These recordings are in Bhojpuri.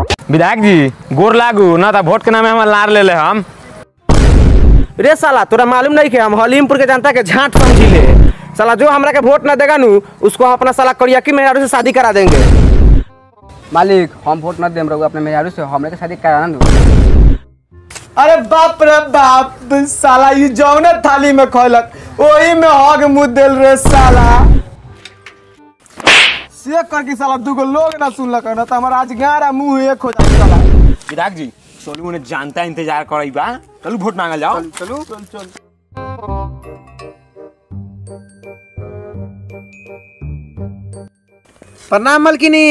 विधायक जी गोर लागू ना तो वोट के नामे हम लार ले ले हम रे साला तोरा मालूम नहीं कि हम हलीमपुर के जनता के झांट समझी ले साला जो हमरा के वोट ना देगा नु उसको हम अपना साला करियाकी मेहरारू से शादी करा देंगे मालिक हम वोट न देम रहुआ अपने मेहरारू से हमरे के शादी कराना दू अरे बाप रे बाप साला ये जौने थाली में खोलक वही में हग मुँह दिल रे साला से करके साला दूगो लोग ना सुनलक ना तो हमारा आज गारा मुंह एक हो जाए साला विधायक जी चलू उन्हें जानता इंतजार करई बा चलू वोट मांगल जाओ चलू चल चल प्रणाम मलकिनी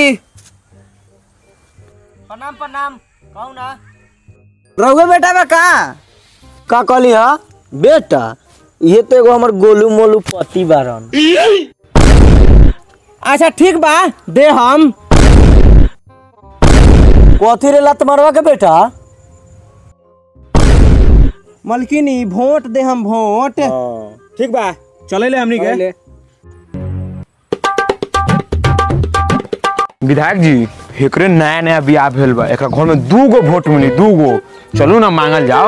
प्रणाम प्रणाम कहू ना रहुआ बेटा बा का का कहली हा बेटा ये तो एगो हमर गोलू मोलू पति बारन अच्छा ठीक बा दे हम कथी रे लत मरवा के बेटा मलकिनी वोट दे हम वोट ठीक बा चले ले हमनी के विधायक जी एकरे नया नया बियाह भेल बा एकरा घर में दू गो वोट मिली दू गो चलू ना मांगल जाओ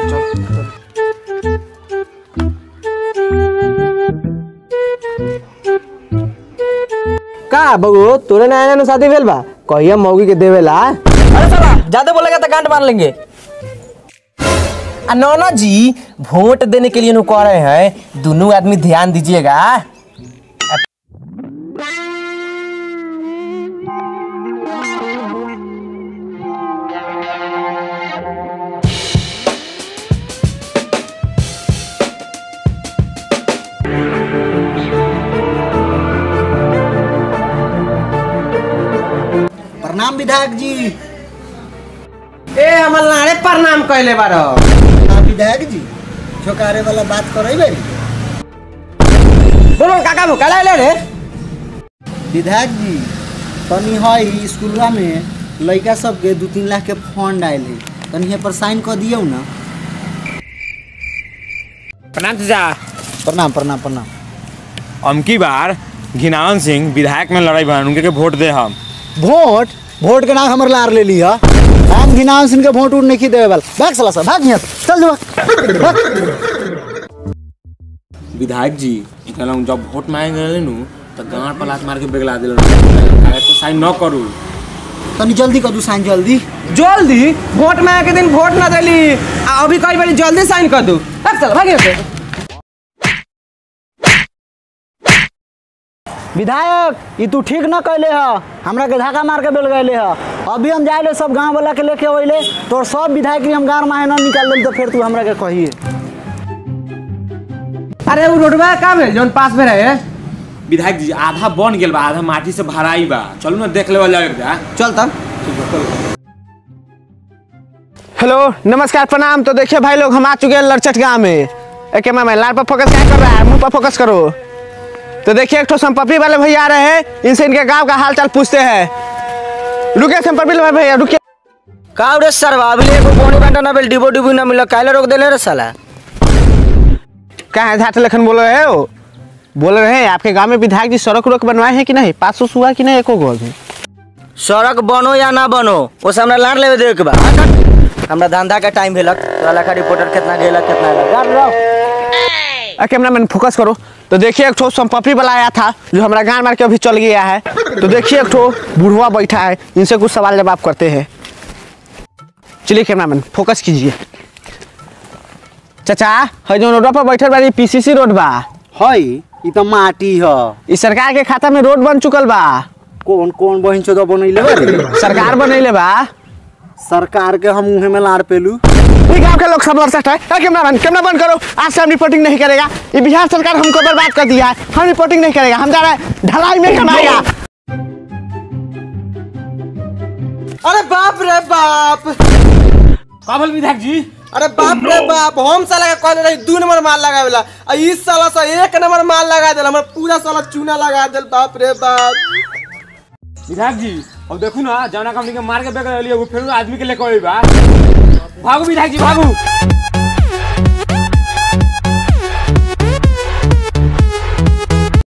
का बगो तोरे नया नया शादी भेल बा कहिया मौगी के देवेला अरे साला ज्यादा बोलेगा तो गांड मार लेंगे आ नौना जी वोट देने के लिए नु कह रहे हैं दोनों आदमी ध्यान दीजिएगा प्रणाम विधायक जी ए हमर लाड़े प्रणाम कहले बारो विधायक जी छोकारे वाला बात करे बेरी बोलो काका भो काला ले रे विधायक जी तनी हई स्कूलवा में लड़का सबके दू तीन लाख के फंड आयल है तनी यहाँ पर साइन कर दियो ना प्रणाम चाचा प्रणाम प्रणाम प्रणाम अमकी बार घिनावन सिंह विधायक में लड़ाई बन उनके के वोट दे हम वोट वोट के नाम हमर लार ले लिया हम घिनावन सिंह के वोट उठ नहीं देवे वाला भाग साला सा भाग यहाँ से। चल जो भाग। विधायक जी एकरा लंग जब वोट मांगे गए नु तो गांड पर लात मार के बेगला दिल कागज तो साइन न करू तनी जल्दी कर दू साइन जल्दी जल्दी वोट में के दिन वोट ना देली आ अभी कई बारी जल्दी साइन कर दू अब चल भाग यहाँ से विधायक ये तू ठीक न कैले ह हमरा के धक्का मार के बेल गए ह अभी हम जाए सब गांव वाला के लेके अइले तोर सब विधायक के हम गांव में न निकाल दिल तो फिर तू हमरा के कहिए अरे वो रोडवा का भेल जोन पास में रहे विधायक जी आधा बन गेल बा आधा माटी से भराई बा चलू ना देख लेवल जाओ एक जा चल तब हेलो नमस्कार प्रणाम तो देखिए भाई लोग हम आ चुके हैं लड़चट गांव में एक मैं लाल पर फोकस क्या कर रहा है मुंह पर फोकस करो तो देखिए एक ठो संपत्ति वाले भैया आ रहे हैं इनसे इनके गांव का हाल चाल पूछते हैं रुके संपत्ति वाले भैया रुके का रे सरवा अभी एगो बोनी बांटा ना बेल डिबो डिबो ना मिला काहे रोक देले रे साला क्या है झाट लखन बोल रहे हो बोल रहे हैं आपके गांव में विधायक जी सड़क उड़क बनवाए हैं कि नहीं पास उस हुआ कि नहीं एको गो अभी सड़क बनो या ना बनो वो हमरा लाड़ लेवे दे के बा हट, हट। हमरा धंधा के टाइम भेलक तोरा लखा रिपोर्टर कितना गेलक कितना आएलक गाड़ रहो कैमरा मैन फोकस करो तो देखिए एक ठो संपत्ति वाला आया था जो हमारा गान मार के अभी चल गया है तो देखिए एक ठो बुढ़वा बैठा है इनसे कुछ सवाल जवाब करते हैं चलिए कैमरा मैन फोकस कीजिए चाचा है जो रोड पर बैठल बारी पीसीसी रोड बा हई ई तो माटी ह इस सरकार के खाता में रोड बन चुकल बा कौन कौन बहन चोदा बनैले बारे सरकार बनैले बा सरकार के हम मुँह में लाड़ पेलू ये गांव के लोग सब लड़सट है ए, कैमरा मैन कैमरा बंद करो आज से हम रिपोर्टिंग नहीं करेगा ये बिहार सरकार हमको बर्बाद कर दिया है हम रिपोर्टिंग नहीं करेगा हम जा रहे हैं ढलाई में कमाएगा अरे बाप रे बाप काबल विधायक जी अरे बाप रे बाप हम साला के कहले रही दू नंबर माल लगावेला आ इस साला सा एक नंबर माल लगा देला हमर पूरा साला चूना लगा देल बाप रे बाप विधायक जी अब देखू ना जौना कंपनी के मार के बेग लिया वो फिर आदमी के लेके अइबा भागो विधायक जी भागो